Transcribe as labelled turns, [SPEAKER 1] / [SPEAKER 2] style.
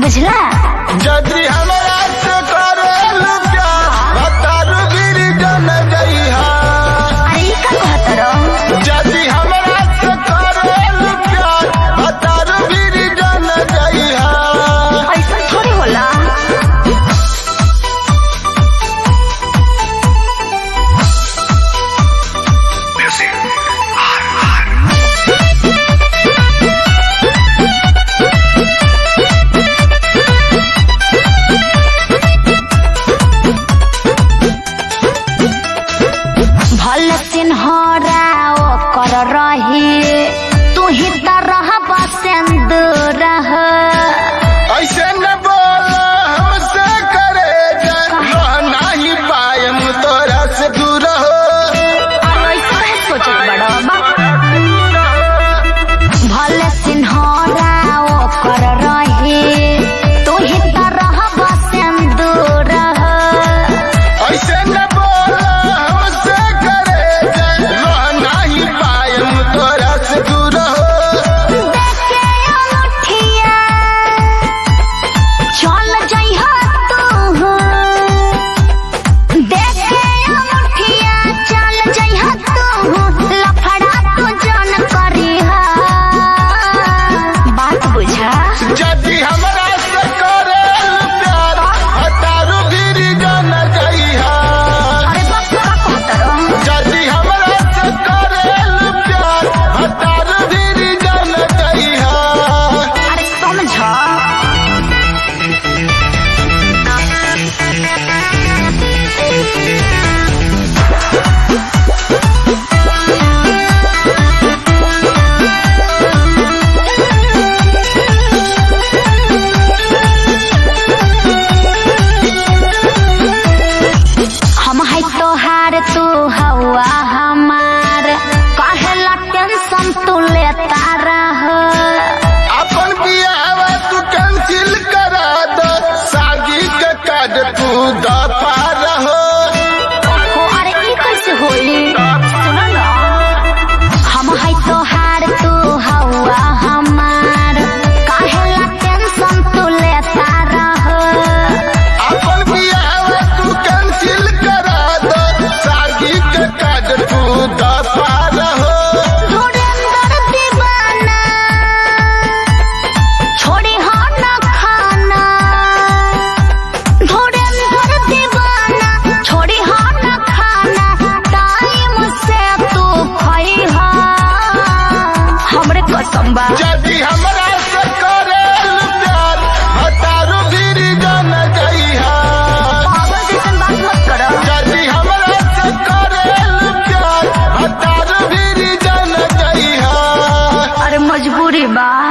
[SPEAKER 1] बुझला
[SPEAKER 2] जदि हमरा से करेल प्यार भतार गिर जन जइहा
[SPEAKER 1] अरे ई का कहत रहो
[SPEAKER 2] जदि हमरा से करेल प्यार भतार गिर जन जइहा
[SPEAKER 1] ऐसा थोड़ी होला भल सिन्हरा ओकर रही तू ही त रह बसेंद रह
[SPEAKER 2] ऐसे न बोल हमसे करे जा नहीं पायम तोरा से दूर हो
[SPEAKER 1] अरे ऐसा काहे सोचत बड़ा भल सिन्हरा ओकर रही तू ही त रह बसेंद रह
[SPEAKER 2] ऐसे न बोल हमसे करे जा नहीं पायम तोरा से दूर हो
[SPEAKER 1] देखे अनूठिया, चल जइहा तू देखे अनूठिया, चल जइहा तू लफड़ा तू जन करिहा बात बुझा
[SPEAKER 2] जदि हमरा से करेल प्यार हतारू गिरी जन जइहा
[SPEAKER 1] अरे बाप का कहत रहो
[SPEAKER 2] जदि हमरा से करेल प्यार हतारू गिरी जन जइहा
[SPEAKER 1] अरे समझ हम है तोहार तू हवा हमार कहेला टेंशन तू लेता रह
[SPEAKER 2] अपन बियाह तू कैंसिल करा दो शादी के कार्ड तू दफा रहो
[SPEAKER 1] ओ अरे ई कैसे होई सुनो ना हम है तोहार तू हवा हमार कहेला टेंशन तू लेता रह
[SPEAKER 2] अपन बियाह तू कैंसिल करा दो शादी के कार्ड तू दफा रहो
[SPEAKER 1] धुरंधर दीवाना छोड़ी हो न खाना धुरंधर दीवाना छोड़ी हो न खाना टाइम से तू खई हो हमरे कसम बा
[SPEAKER 2] यदि हमरा से करेल प्यार हतारू गिरी जन जइहा
[SPEAKER 1] पागल जैसन बात मत करो
[SPEAKER 2] यदि हमरा से करेल प्यार हतारू गिरी जन जइहा
[SPEAKER 1] अरे मजबूरी बा